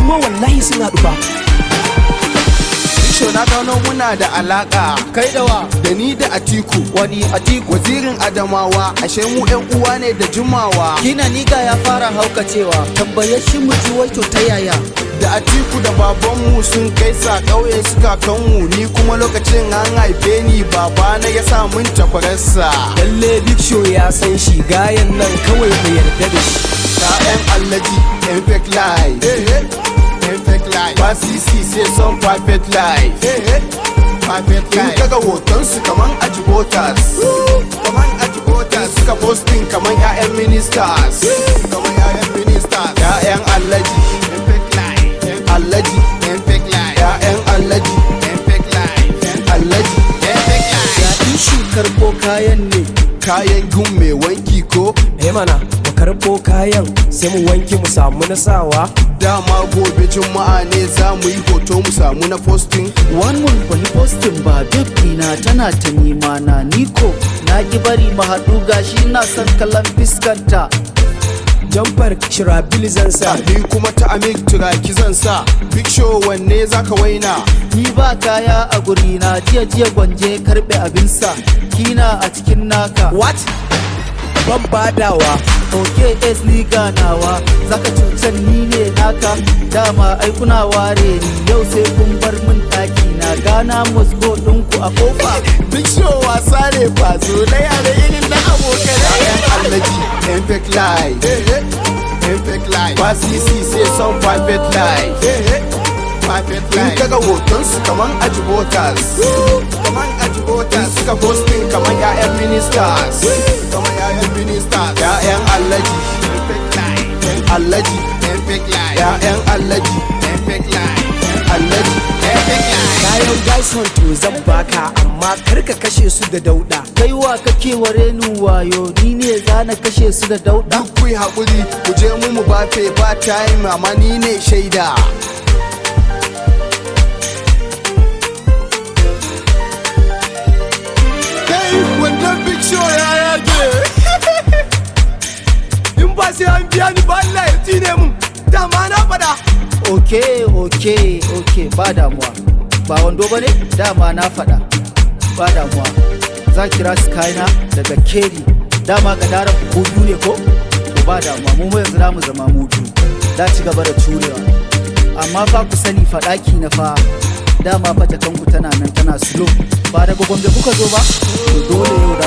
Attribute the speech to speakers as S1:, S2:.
S1: kuma wallahi sun haɗu ba
S2: Show na gano muna da alaka
S3: kai da wa
S2: da ni da Atiku
S3: wani atiku
S2: wazirin Adamawa ashe mu yan uwa ne da jimawa
S3: kina niga ya fara haukacewa tambaye shi mu ji wai to ta yaya
S2: da Atiku da babanmu sun kai sa ƙauye suka kanmu ni kuma lokacin an haife ni babana ya sa mun takwararsa
S1: lalle big show ya san shi gayan nan kawai bai yarda da shi
S2: Ta'yan allaji yan fake life yan fake life ba sisi sai son perfect life perfect life in kaga hotonsu kaman ajibotas kaman ajibotas suka posting kaman 'ya'yan ministers kaman 'ya'yan ministers ya'yan allaji yan fake life allaji yan fake life ya'yan allaji yan fake life allaji yan fake life
S3: ya ishi karɓo kayan ne
S2: kayan gun mai wanki ko
S1: eh mana mu karɓo kayan sai mu wanke mu samu na sawa
S2: dama gobe juma'a ne za mu yi hoto mu samu na posting
S3: One month ban yi postin ba duk dina tana ta nema na niko na ki bari mu haɗu gashi na son kallon fiskanta
S1: jamfar shirabil zan sa
S2: ni kuma ta amik turaki zan sa big show wanne zaka waina
S3: ni ba kaya a guri na jiya jiya gwanje karɓe abinsa kina a cikin naka
S1: what ban badawa
S3: ok es ni ganawa zaka cutar ni ne naka dama ai kuna ware ni yau sai kun bar min ɗaki na gana musgo ɗinku a kofa
S2: big show wasa ne ba zo na yare irin na abokanai yan allaji yan fake life yan fake life ba sisi sai son private life private life in kaga hotonsu kaman ajibotas kaman ajibotas suka posting kaman 'ya'yan ministers kaman 'ya'yan ministers 'ya'yan allaji yan fake life allaji yan fake life 'ya'yan allaji yan fake life allaji yan fake life
S1: kayan gaison to zan baka amma kar ka kashe su da dauda
S3: kai wa kake wa renin wayo ni ne za na kashe su da dauɗa
S2: duk kuyi haƙuri ku je mu mu bafe ba time amma ni ne shaida kai wannan big show ya yage in ba sai an biya ni ba Allah ya tine mu dama na faɗa
S3: ok ok ok ba damuwa ba wando ba ne dama na faɗa ba damuwa za kira su kayana daga keri dama ga daren ku biyu ne ko to ba damuwa mu mu yanzu za mu zama mu biyu da ci gaba da turewa amma fa ku sani faɗaki na fa dama fa jakanku tana nan tana slow ba daga gombe kuka zo ba to dole yau da